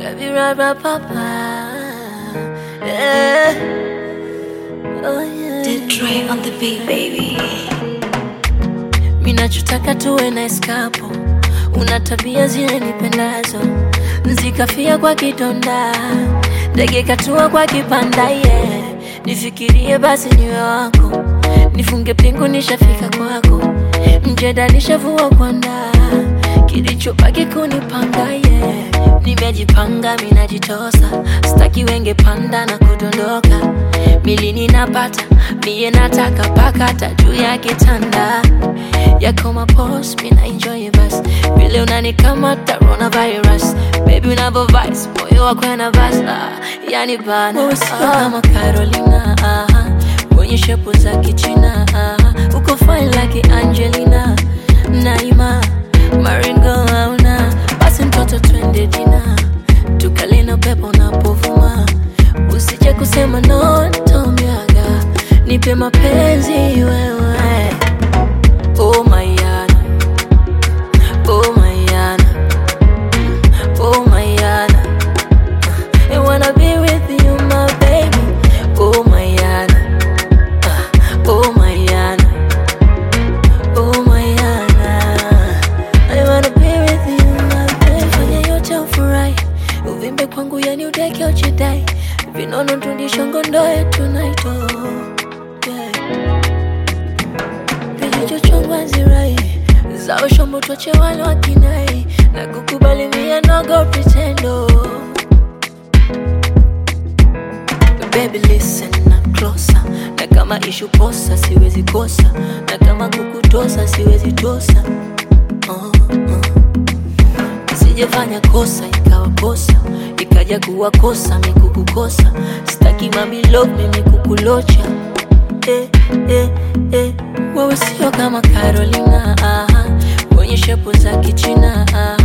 Baby, right, right, papa. Yeah. Oh, yeah. Did Dre on the beat, baby. Minachotaka tuwe na eskapo, una tabia zile nipendazo, zikafia kwa kidonda, ndege katua kwa kipanda yeah. Nifikirie basi niwe wako, nifunge pingu nishafika kwako, mjeda nishavua kwanda, kilichobaki kunipanga yeah. Nimejipanga minajitosa, staki wenge panda na kudondoka, milini napata mie nataka pakata juu ya kitanda yako mapos mina enjoy bas vile unanikamata coronavirus baby unavo vice moyo wako na vas ah, yani bana usio kama Carolina ah, wenye shepu za kichina ah, uko fine like Angelina Naima Maringo hauna basi mtoto twende dina tukalina upepo unapovuma usije kusema no tomiaga nipe mapenzi wewe Oh Mayana, oh Mayana, oh Mayana. I wanna be with you, my baby. Oh Mayana, oh Mayana, oh Mayana. I wanna be with you, my baby. Fanya yote ufurahi, uvimbe kwangu yani udeke ujidai, vinono tundisho ngondoe tonight, oh yeah kilichochongwa zirai zao shombo twache wale wakinai na kukubali mia nogo pretendo Baby listen na closer na kama ishu posa siwezi kosa na kama kukutosa siwezi tosa uh, uh. Sijafanya kosa ikawa kosa ikaja kuwa kosa mikukukosa sitaki mami love mimi kukulocha eh, eh, eh. Wewe sio kama Carolina aha, wenye shepu za kichina aha,